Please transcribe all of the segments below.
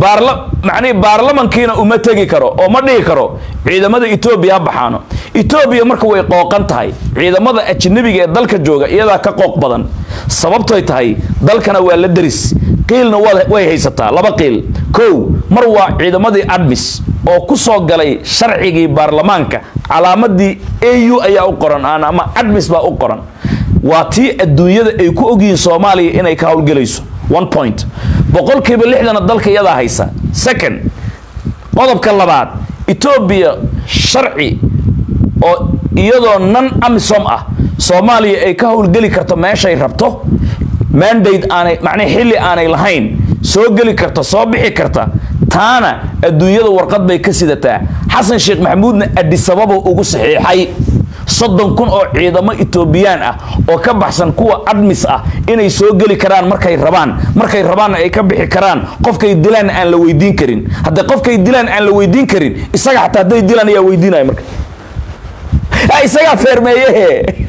baarla macnihi baarlamankiina uma tegi karo oo ma dhihi karo ciidamada etoobiya ha baxaano etoobiya marka way qooqan tahay ciidamada ajnabiga ee dalka jooga iyadaa ka qooq badan sababtoy tahay dalkana waa la deris qiilna waa- way haysataa laba qiil kow mar waa ciidamadii admis oo ku soo galay sharcigii baarlamaanka calaamadii au ayaa u qoran aan ama admis baa u qoran waa tii adduunyada ay ku ogyihiin soomaaliya inay ka howlgelayso one point boqolkiiba lixdana dalka iyadaa haysa second qodobka labaad etoobiya sharci oo iyadoo nan amisom ah soomaaliya ay ka howlgeli karto meeshay rabto mandate aanay macnii xilli aanay lahayn soo geli karta soo bixi karta taana adduunyada warqad bay ka sidataa xasan sheekh maxamuudna adisababa ugu saxiixay soddon kun oo ciidamo etoobiyaan ah oo ka baxsan kuwa admis ah inay soo geli karaan markay rabaan markay rabaanna ay ka bixi karaan qofkay dilaan aan la weydiin karin haddii qofkay dilaan aan la weydiin karin isaga xataa hadday dilaan ayaa weydiinaya marka Ha, isagaa feermeeyehe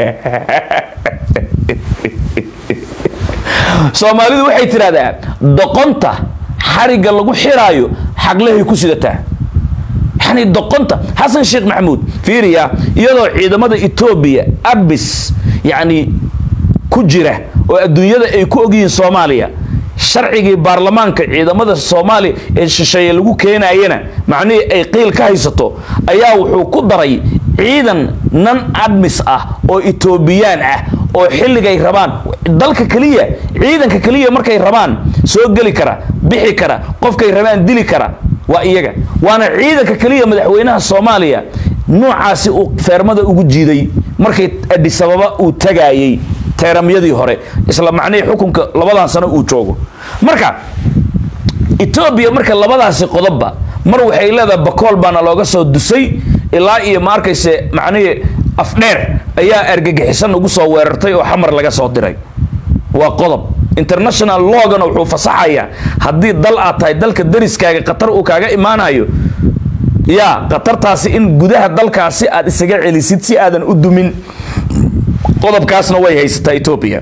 soomaalidu waxay tidhahdaa doqonta xarigga lagu xiraayo xaglehay ku sidataa yani doqonta xasan sheekh maxamuud fiiriya iyadoo ciidamada etoobiya abis yacni ku jira oo adduunyada ay ku ogyihiin soomaaliya sharcigii baarlamaanka ciidamada soomaaliya ee shisheeye lagu keenayana macnihii ay qiil ka haysato ayaa wuxuu ku daray ciidan nan admis ah oo etoobiyaan ah oo xilligay rabaan dalka keliya ciidanka keliya markay rabaan soo geli kara bixi kara qofkay rabaan dili kara waa iyaga waana ciidanka keliya madaxweynaha soomaaliya noocaasi uu feermada ugu jiiday markay adisababa uu tagaayey teeramyadii hore isla macnihii xukunka labadan sano uu joogo marka etoobiya marka labadaasi qodobba mar waxay leedahay bakool baana looga soo dusay ilaa iyo ma arkayse macnihii afdheer ayaa argagixisan ugu soo weerartay oo xamar laga soo diray waa qodob international logana wuxuu fasaxayaa haddii dal aad tahay dalka dariskaaga qatar uu kaaga imaanayo yaa qatartaasi in gudaha dalkaasi aad isaga celisid si aadan u dumin qodobkaasna way haysataa etoobiya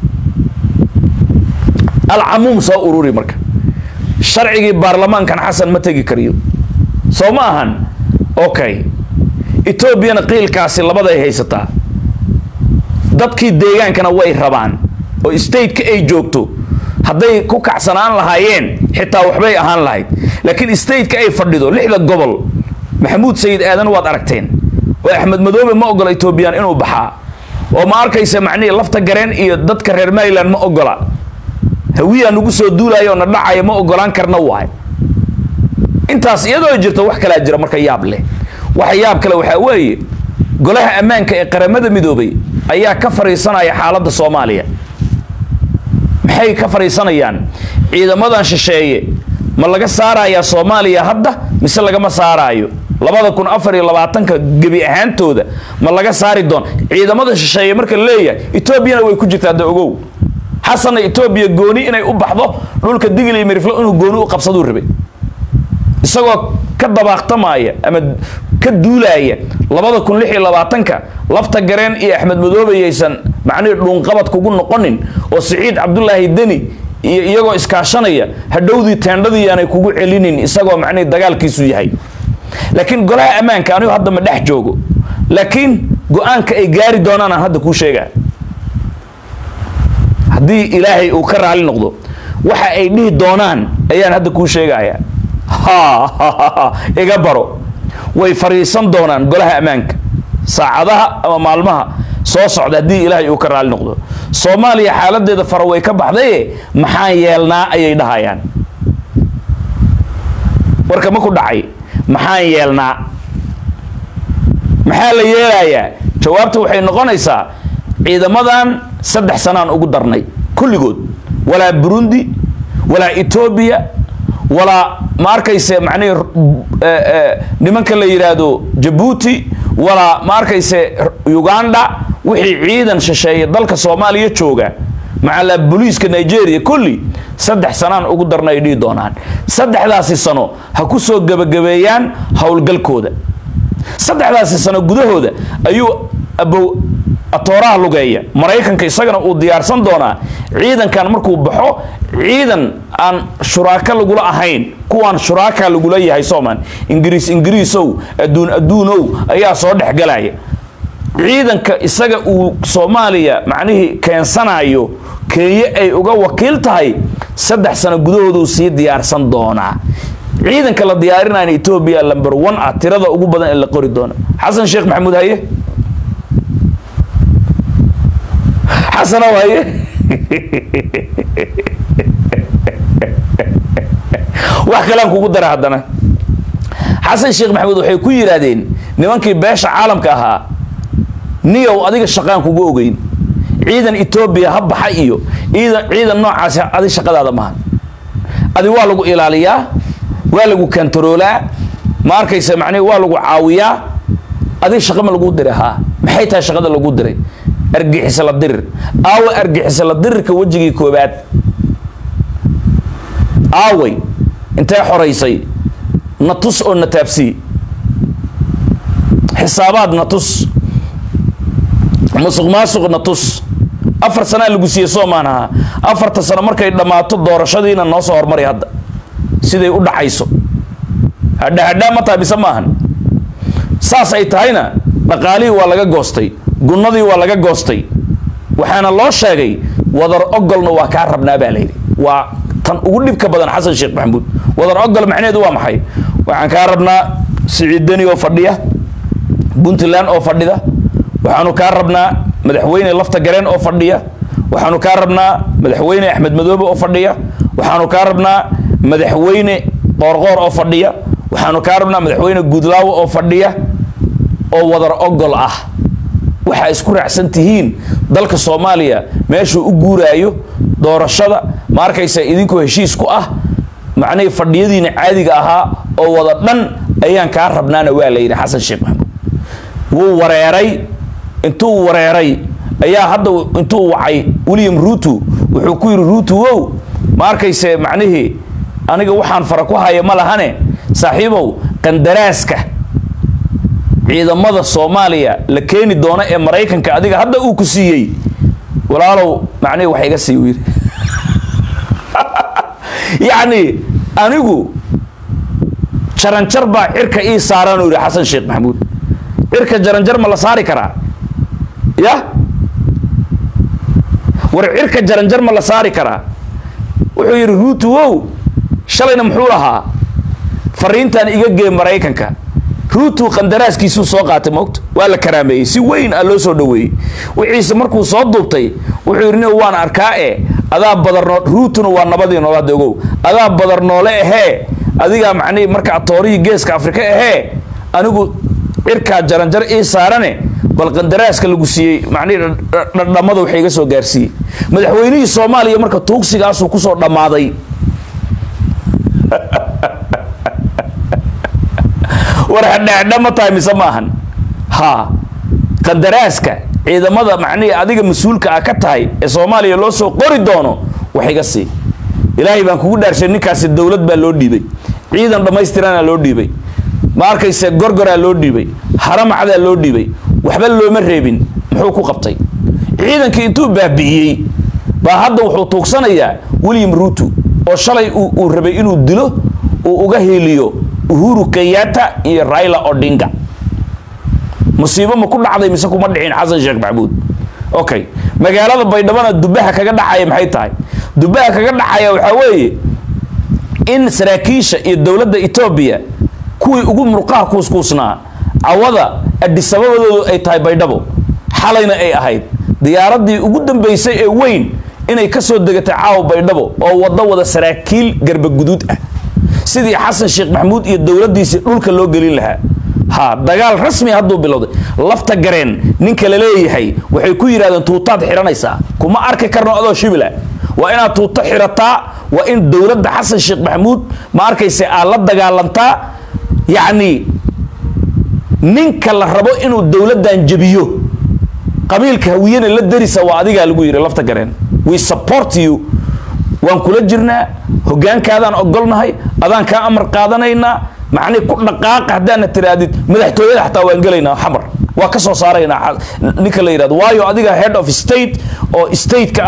alcamuum soo ururi marka sharcigii baarlamaankan xasan ma tegi kariyo soo ma ahan okay etoobiyana qiilkaasi labaday haysataa dadkii deegaankana way rabaan oo stateka ay joogto hadday ku kacsanaan lahaayeen xitaa waxbay ahaan lahayd laakiin stateka ay fadhido lixda gobol maxamuud sayid aadan waad aragteen oo axmed madoobe ma ogola etoobiyaan inuu baxaa oo ma arkaysa macnihii lafta gareen iyo dadka reer maryland ma ogola hawiyaa nagu soo duulaya oo na dhacaya ma ogolaan karna waay intaas iyadoo jirto wax kalaa jira marka yaab leh waxa yaab kale waxaa weeye golaha ammaanka ee qaramada midoobay ayaa ka fariisanaya xaaladda soomaaliya maxay ka fariisanayaan ciidamadan shisheeye ma laga saarayaa soomaaliya hadda mise lagama saaraayo labada kun afar iyo labaatanka gebi ahaantooda ma laga saari doon ciidamada shisheeye marka la leeyahay etoobiyana way ku jirtaa da ogow xasanna etoobiya gooni inay u baxdo dhulka digil iyo miriflo inuu gooni u qabsaduu rabay isagoo ka dabaaqtamaya ama ka duulaaya labada kun lix iyo labaatanka lafta gareen iyo axmed madoobe yaysan macnihii dhuunqabad kugu noqonin oo siciid cabdulaahi deni iyo iyagoo iskaashanaya hadhowdii teendhadii aanay kugu celinin isagoo macnihii dagaalkiisu yahay laakiin golaha ammaanka anigu hadda ma dhex joogo laakiin go-aanka ay gaari doonaan aan hadda kuu sheegaa haddii ilaahay uu ka raali noqdo waxa ay dhihi doonaan ayaan hadda kuu sheegaya ha iga baro way fariisan doonaan golaha ammaanka saacadaha ama maalmaha soo socda haddii ilaahay uu ka raali noqdo soomaaliya xaaladeeda fara way ka baxdaye maxaan yeelnaa ayay dhahayaan warka ma ku dhacay maxaan yeelnaa maxaa la yeelayaa jawaabta waxay noqonaysaa ciidamadan saddex sanaan ugu darnay kulligood walaa burundi walaa etoobiya walaa ma arkayse macnihi nimanka la yidhaahdo jabuuti walaa ma arkayse uganda wixii ciidan shisheeye dalka soomaaliya jooga macalaa booliiska nigeria kulli saddex sanaan ugu darna ay dhihi doonaan saddexdaasi sano ha ku soo gebagabeeyaan howlgalkooda saddexdaasi sano gudahooda ayuu abow atooraha lugeeya maraykanka isagana uu diyaarsan doonaa ciidankan markuu baxo ciidan aan shuraako lagula ahayn kuwaan shuraaka lagula yahay soomaan ingiriis ingiriisow adduun adduunow ayaa soo dhexgalaya ciidanka isaga uu soomaaliya macnihii keensanayo kenya ay uga wakiil tahay saddex sano gudahooduu sii diyaarsan doonaa ciidanka la diyaarinayna etoobiya lamber one ah tirada ugu badan ee la qori doona xasan sheekh maxamuud haye xasanow haye wax kalean kugu dara haddana xasan sheekh maxamuud waxay ku yidhaahdeen nimankii beesha caalamka ahaa niyow adiga shaqaan kugu ogeyn ciidan etoobiya ha baxa iyo ciidan ciidan noocaasi adi shaqadaada maha adi waa lagu ilaaliyaa waa lagu kantaroolaa ma arkaysa macnihi waa lagu caawiyaa adi shaqa ma lagu diray haa maxay tahay shaqada lagu diray argixisa la dirir aawe argixisa la dirirka wejigii koobaad aaway intee xoraysay na tus oo na taabsii xisaabaad na tus musuq maasuq na tus afar sanaa lagu siiyey soomaan ahaa afarta sano markay dhammaato doorashadiina noo soo hormari hadda siday u dhacayso hadha hadhaa ma tahay mise maahan saas ay tahayna dhaqaalihii waa laga goostay gunnadii waa laga goostay waxaana loo sheegay wadar ogolna waa kaa rabnaa baa layidhi waa tan ugu dhibka badan xasan sheekh maxamuud wadar ogol macnaheedu waa maxay waxaan kaa rabnaa siciid deni oo fadhiya puntland oo fadhida waxaanu kaa rabnaa madaxweyne lafta gareen oo fadhiya waxaanu kaa rabnaa madaxweyne axmed madoobe oo fadhiya waxaanu kaa rabnaa madaxweyne qoorqoor oo fadhiya waxaanu kaa rabnaa madaxweyne guudlaawo oo fadhiya oo wadar ogol ah waxaa isku raacsan tihiin dalka soomaaliya meeshuu u guuraayo doorashada ma arkaysa idinkoo heshiis ku ah macnihii fadhiyadiina caadiga ahaa oo wada dhan ayaan kaa rabnaana waa la yidhi xasan sheekh maxamuud wuu wareeray intuu wareeray ayaa hadda intuu wacay william ruutu wuxuu ku yidhi ruutu wow ma arkayse macnihii aniga waxaan fara ku haya ma lahane saaxiibow qandaraaska ciidamada soomaaliya la keeni doono ee maraykanka adiga hadda uu ku siiyey walaalow macnihi wax iga sii yidhi yacni anigu jaranjar baa cirka ii saaraan uu yidhi xasan sheekh maxamuud cirka jaranjar ma la saari karaa ya war cirka jaranjar ma la saari karaa wuxuu yidhi ruutu wow shalayna muxuu lahaa fariintan iga gee maraykanka ruutu qandaraaskiisuu soo qaatay moogta waa la karaameeyey si weyn a loo soo dhaweeyey wixiise markuu soo duubtay wuxuu yidhi nin waan arkaa e adaa badarnoo ruutuna waa nabadii nool hadda ogow adaa badar noole ahee adigaa macnihii marka toorihii geeska afrika ahee anigu cirkaa jaranjar ii saarane bal qandaraaska lagu siiyey macnihii dhadhamada waxa iga soo gaarsiiyey madaxweynihii soomaaliya marka tuugsigaasuu kusoo dhammaaday war hadhahadha ma tahay mise maahan ha qandaraaska ciidamada macnihii adiga mas-uulka ah ka tahay ee soomaaliya loo soo qori doono wax iga sii ilaahay baan kugu dhaarshay ninkaasi dowlad baa loo dhiibay ciidan dhammaystirana loo dhiibay ma arkayse gorgoraa loo dhiibay haramacdaa loo dhiibay waxba looma reebin muxuu ku qabtay ciidankii intuu baabi'iyey baa hadda wuxuu tuugsanayaa william ruutu oo shalay uu rabay inuu dilo uu uga hiiliyo uhuru kenyatta iyo raila odinga musiibo ma ku dhacday mise kuma dhicin xasan sheekh maxamuud okay magaalada baydhabona dubaha kaga dhacaya maxay tahay dubaha kaga dhacaya waxaa weeye in saraakiisha iyo dowladda etoobiya kuwii ugu murqaha kuuskuusnaa cawada adhisababadoodu ay tahay baydhabo xalayna ay ahayd diyaaradii ugu dambaysay ee weyn inay ka soo degatay caawa baydhabo oo waddo wada saraakiil garbaguduud ah sidii xasan sheekh maxamuud iyo dowladdiisii dhulka loo gelin lahaa ha dagaal rasmi hadduu bilowday lafta gareen ninka la leeyahay waxay ku yidhahdeen tuutaad xihanaysaa kuma arki karno adoo shibila waa inaad tuuto xirataa waa in dowladda xasan sheekh maxamuud ma arkayse aad la dagaalantaa yacni ninka la rabo inuu dowladdan jebiyo qabiilka hawiyena la darisa waa adigaa lagu yidhi lafta gareen we support you waan kula jirnaa hogaankaadaan ogolnahay adaan kaa amar qaadanaynaa macnii ku dhaqaaqa haddaana tiraadid madaxtooyada xataa waan gelaynaa xamar waa ka soo saaraynaa ninka la yidhahdo waayo adiga head of state oo stateka ah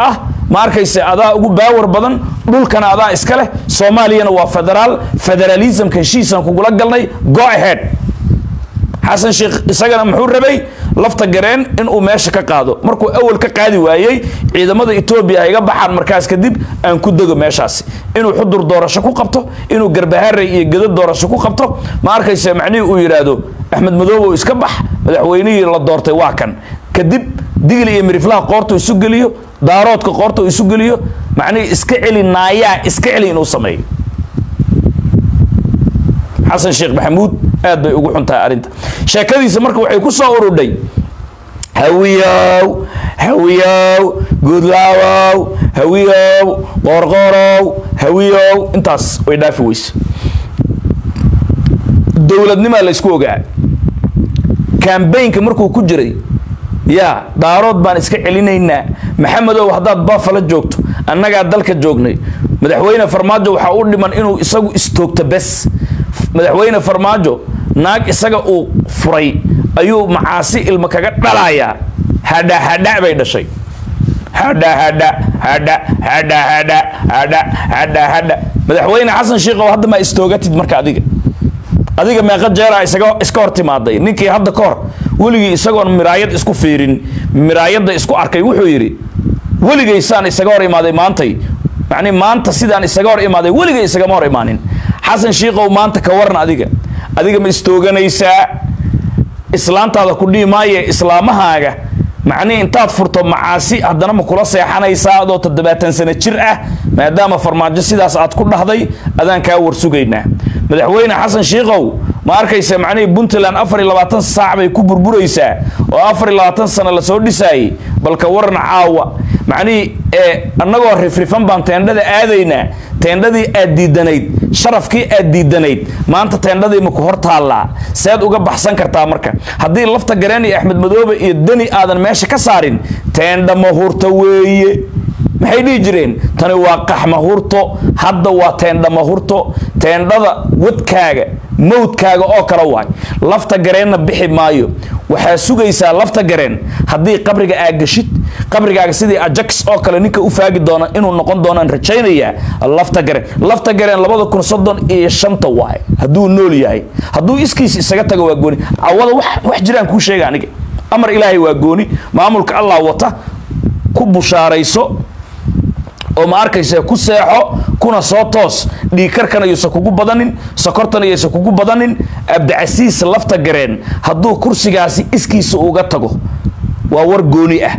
ma arkayse adaa ugu baawar badan dhulkana adaa iska leh soomaaliyana waa federaal federalismka heshiisaan kugula galnay go ahead xasan sheekh isagana muxuu rabay lafta gareen inuu meesha ka qaado markuu awal ka qaadi waayey ciidamada etoobiya ay ga baxaan markaas kadib aan ku dego meeshaasi inuu xudur doorasho ku qabto inuu garbaharey iyo gedo doorasho ku qabto ma arkayse macnihii uu yidhaahdo axmed madoobow iska bax madaxweynihii la doortay waa kan kadib digli iyo miriflaha qoorta isu geliyo daaroodka qoorta uu isu geliyo macnihii iska celi naayaa iska celi inuu sameeyo xasan sheekh maxamuud aad bay ugu xun tahay arrinta sheekadiisa marka waxay ku soo urudhay hawiyow hawiyow guudlaawow hawiyow qoorqoorow hawiyow intaas way dhaafi weyse dowladnimaa la ysku ogaa kambaynka markuu ku jiray yaa daarood baan iska celinaynaa maxamedow haddaad bafala joogto annagaa dalka joognay madaxweyne farmaajo waxaa u dhiman inuu isagu istoogto bes madaxweyne farmaajo naag isaga uu furay ayuu macaasi ilma kaga dhalayaa hadha hadha bay dhashay hadha hadha hadha hadha hadha hadha hadha hadha madaxweyne xasan sheekhow hadda maa istoogatid marka adiga adiga meeqa jeeraa isaga iska hor timaaday ninkii hadda ka hor weligii isagoon miraayad isku fiirin miraayadda isku arkay wuxuu yidhi weligaysaan isaga hor imaaday maantay macni maanta sidaan isaga hor imaaday weligay isagama hor imaanin xasan shiikow maanta ka waran adiga adiga ma istooganaysaa islaantaada ku dhihi maaye islaamahaaga macnihi intaad furto macaasi haddana ma kula seexanaysaa adoo toddobaatan sano jir ah maadaama farmaajo sidaas aad ku dhahday adaan kaa warsugaynaa madaxweyne xasan shiikow ma arkaysa macnihii puntland afar iyo labaatan saac bay ku burburaysaa oo afar iyo labaatan sano lasoo dhisaayey balka waran caawa macnihii ee annagoo rifrifan baan teendhada aadaynaa teendhadii aad diidanayd sharafkii aad diidanayd maanta teendhadii maku hor taallaa seed uga baxsan kartaa marka haddii lafta gareen iyo axmed madoobe iyo deni aadan meesha ka saarin teendha mahurta weeye maxay dhihi jireen tani waa qaxmahurto hadda waa teendha mahurto teendhada wadkaaga mawdkaaga oo kale waay lafta gareenna bixi maayo waxaa sugaysaa lafta gareen haddii qabriga aad gashid qabrigaaga sidii ajax oo kale ninka u faagi doona inuu noqon doonaan rajaynayaa lafta gareen lafta gareen labada kun soddon iyo shanta waay hadduu nool yahay hadduu iskiis isaga tago waa gooni cawada wax wax jiraan kuu sheega aniga amar ilaahay waa gooni maamulka allah wata ku bushaarayso oo ma arkaysa ku seexo kuna soo toos dhiigkarkana yuusan kugu badanin sokortana yuusan kugu badanin abdicasiis lafta gareen hadduu kursigaasi iskiisa uga tago waa war gooni ah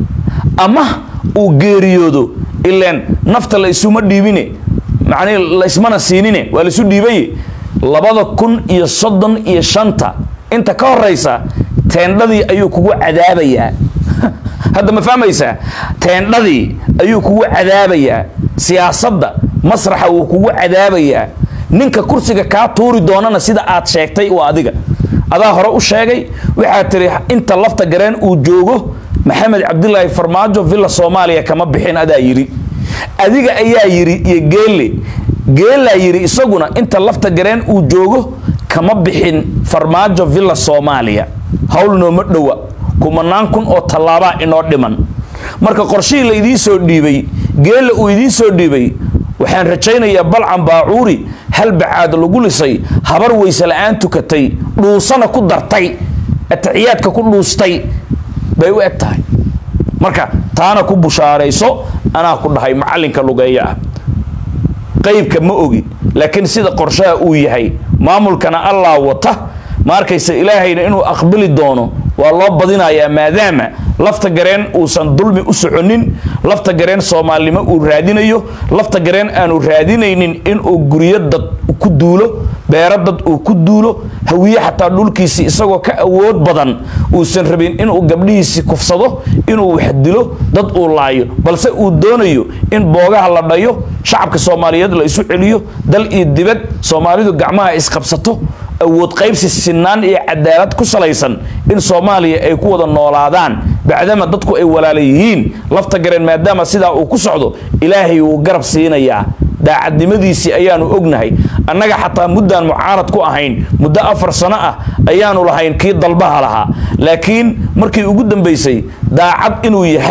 ama uu geeriyoodo ileen nafta la isuma dhiibine macnihi la ismana siinine waa laisu dhiibaye labada kun iyo soddon iyo shanta inta ka horeysa teendhadii ayuu kugu cadaabayaa hadda ma fahmaysaa teendhadii ayuu kugu cadaabayaa siyaasadda masraxa wuu kugu cadaabayaa ninka kursiga kaa tuuri doonana sida aad sheegtay waa adiga adaa hore u sheegay waxaad tiri inta lafta gareen uu joogo maxamed cabdilaahi farmaajo villa soomaaliya kama bixin adaa yidhi adiga ayaa yidhi iyo geelle geellaa yidhi isaguna inta lafta gareen uu joogo kama bixin farmaajo villa soomaaliya hawl nooma dhowa kumanaan kun oo tallaabaa inoo dhiman marka qorshihii la idiin soo dhiibay geella uu idiin soo dhiibay waxaan rajaynayaa balcan baacuuri hal bacaad lagu lisay habar weyse la-aan tukatay dhuusana ku dartay atixiyaadka ku dhuustay bay u eg tahay marka taana ku bushaarayso anaa ku dhahay macallinka lugeeya ah qaybka ma ogi laakiin sida qorshaha uu yahay maamulkana allah wata ma arkaysa ilaahayna inuu aqbali doono waa loo badinayaa maadaama lafta gareen uusan dulmi u soconin lafta gareen soomaalinimo uu raadinayo lafta gareen aanu raadinaynin inuu guryo dad ku duulo beero dad uu ku duulo hawiye xataa dhulkiisii isagoo ka awood badan uusan rabin inuu gabdhihiisii kufsado inuu wax dilo dad uu laayo balse uu doonayo in boogaha la dhayo shacabka soomaaliyeed la isu celiyo dal iyo dibad soomaalidu gacmaha isqabsato awood qaybsi sinaan iyo cadaalad ku salaysan in soomaaliya ay ku wada noolaadaan bacdama dadku ay walaala yihiin lafta gareen maadaama sidaa uu ku socdo ilaahay wuu garab siinayaa daacadnimadiisii ayaanu ognahay annaga xataa muddaan mucaarad ku ahayn muddo afar sano ah ayaanu lahayn kii dalbaha lahaa laakiin markii ugu dambaysay daacad inuu yahay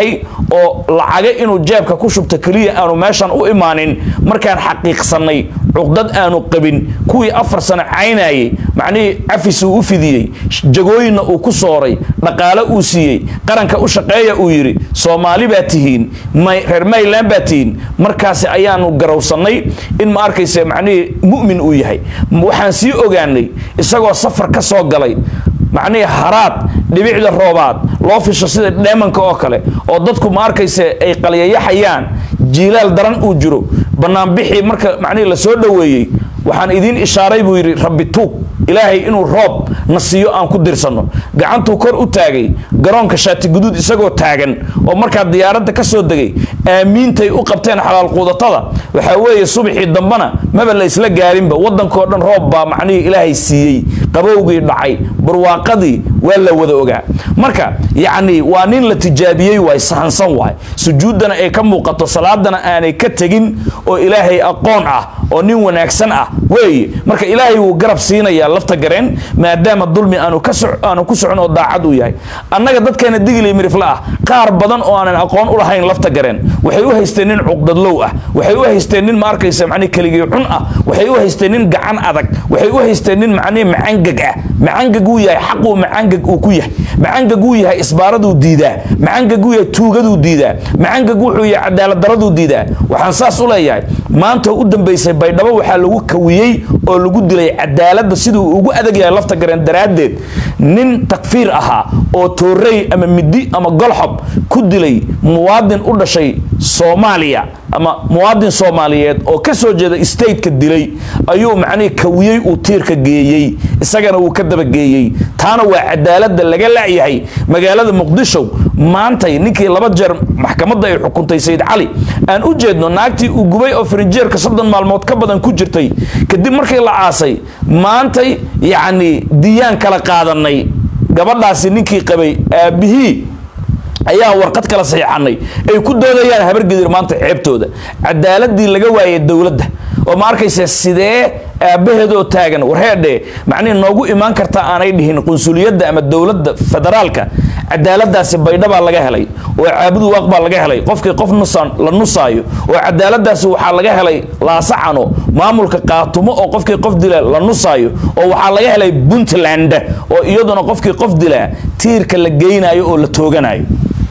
oo lacaga inuu jeebka ku shubto keliya aanu meeshan u imaanin markaan xaqiiqsanay cuqdad aanu qabin kuwii afar sano caynayay macnihii cafis uu u fidiyey jagooyinna uu ku sooray dhaqaale uu siiyey qaranka u shaqeeya uu yidhi soomaali baa tihiin reer mayland baa tihiin markaasi ayaanu garowsannay in ma arkaysa macnihii mu'min uu yahay waxaan sii ogaanay isagoo safar ka soo galay macnihii haraad dhibicda roobaad loo fisho sida dheemanka oo kale oo dadku ma arkaysa ay qalyayaxayaan jiilaal daran uu jiro banaanbixii marka macnihii la soo dhoweeyey waxaan idiin ishaaray buu yidhi rabbi tuug ilaahay inuu roob na siiyo aan ku dirsanno gacantuu kor u taagay garoonka shaati guduud isagoo taagan oo markaa diyaaradda ka soo degay aamiintay u qabteen xalaal quudatada waxaa weeye subaxii dambana maba la isla gaarinba waddankao dhan roob baa macnihii ilaahay siiyey qabowgii dhacay barwaaqadii waa la wada ogaa marka yacni waa nin la tijaabiyey waay sahansan waay sujuuddana ay ka muuqato salaadana aanay ka tegin oo ilaahay aqoon ah oo nin wanaagsan ah weeye marka ilaahay wuu garab siinayaa lafta gareen maadaama dulmi aanu ka aanu ku socon oo daacad uu yahay annaga dadkeena digili mirifla ah qaar badan oo aanan aqoon u lahayn lafta gareen waxay u haysteen nin cuqdadlow ah waxay u haysteen nin ma arkaysa macnihi keligii cun ah waxay u haysteen nin gacan adag waxay u haysteen nin macnihi macangag ah macangag uu yahay xaquu macangag uu ku yahay macangag uu yahay isbaaraduu diidaa macangag uu yahay tuugaduu diidaa macangag wuxuu yahay cadaaladdaraduu diidaa waxaan saas u leeyahay maanta u dambaysay baydhabo waxaa lagu kawiyey oo lagu dilay cadaaladda siduu ugu adag yahay lafta gareen daraaddeed nin takfiir ahaa oo toorey ama midi ama golxob ku dilay muwaadin u dhashay soomaaliya ama muwaadin soomaaliyeed oo ka soo jeeda stateka dilay ayuu macnihii kawiyey uu tiirka geeyey isagana wuu ka dabageeyey taana waa cadaaladda laga la'yahay magaalada muqdisho maantay ninkii laba jeer maxkamadda ay xukuntay sayid cali aan u jeedno naagtii uu gubay oo farinjeerka soddon maalmood ka badan ku jirtay kadib markii la aasay maantay yacni diyaan kala qaadanay gabadhaasi ninkii qabay aabbihii ayaa warqad kala saxiixanay ay ku doodayaan habargedir maanta ceebtooda cadaaladii laga waayay dowladda oo ma arkaysa sidee aabbaheedoo taagan warheedhe macnihi noogu imaan karta aanay dhihin qunsuliyadda ama dowladda federaalka cadaaladaasi baydhabaa laga helay oo caabudu waaq baa laga helay qofkii qof nusan la nusaayo oo cadaaladaasi waxaa laga helay laasacano maamulka qaatumo oo qofkii qof dila la nusaayo oo waxaa laga helay puntland oo iyaduna qofkii qof dilaa tiirka la geynayo oo la tooganayo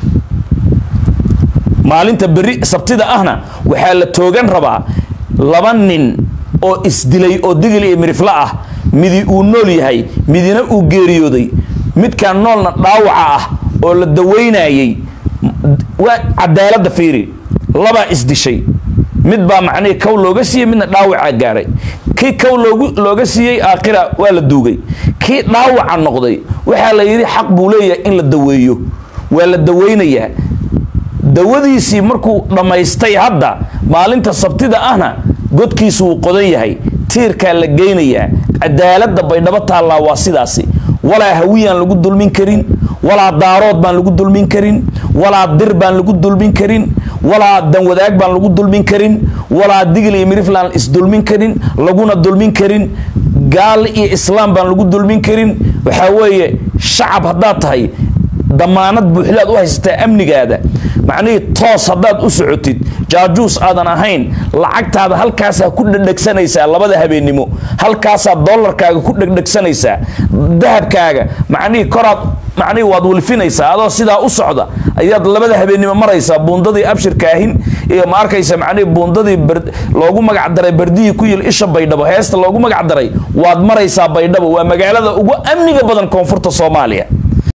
maalinta beri sabtida ahna waxaa la toogan rabaa laba nin oo isdilay oo digil iyo mirifla ah midi uu nool yahay midina uu geeriyooday midkaan noolna dhaawaca ah oo la dawaynayey waa cadaaladda fiiri labaa isdishay mid baa macnihii kow looga siiyey midna dhaawacaa gaaray kii kow loogu looga siiyey aakhira waa la duugay kii dhaawaca noqday waxaa la yidhi xaq buu leeyahay in la daweeyo waa la dawaynayaa dawadiisii markuu dhammaystay hadda maalinta sabtida ahna godkiisu wuu qodan yahay tiirkaa la geynayaa cadaaladda baydhabo taallaa waa sidaasi walaa hawiyaan lagu dulmin karin walaa daarood baan lagu dulmin karin walaa dir baan lagu dulmin karin walaa danwadaag baan lagu dulmin karin walaa digil iyo miriflaan isdulmin karin laguna dulmin karin gaal iyo islaam baan lagu dulmin karin waxaa weeye shacab haddaad tahay damaanad buuxdaad u haysataa amnigaada macnihii toos haddaad u socotid jaajuus aadan ahayn lacagtaada halkaasaa ku dhegdhegsanaysaa labada habeennimo halkaasaa dollarkaaga ku dhegdhegsanaysaa dahabkaaga macnihii koraad macnihii waad wilfinaysaa adoo sidaa u socda ayaad labada habeennimo maraysaa buundadii abshirkaahin iyo ma arkaysa macnihii buundadii loogu magac daray bardihii ku yil isha baydhabo heesta loogu magac daray waad maraysaa baydhabo waa magaalada ugu amniga badan koonfurta soomaaliya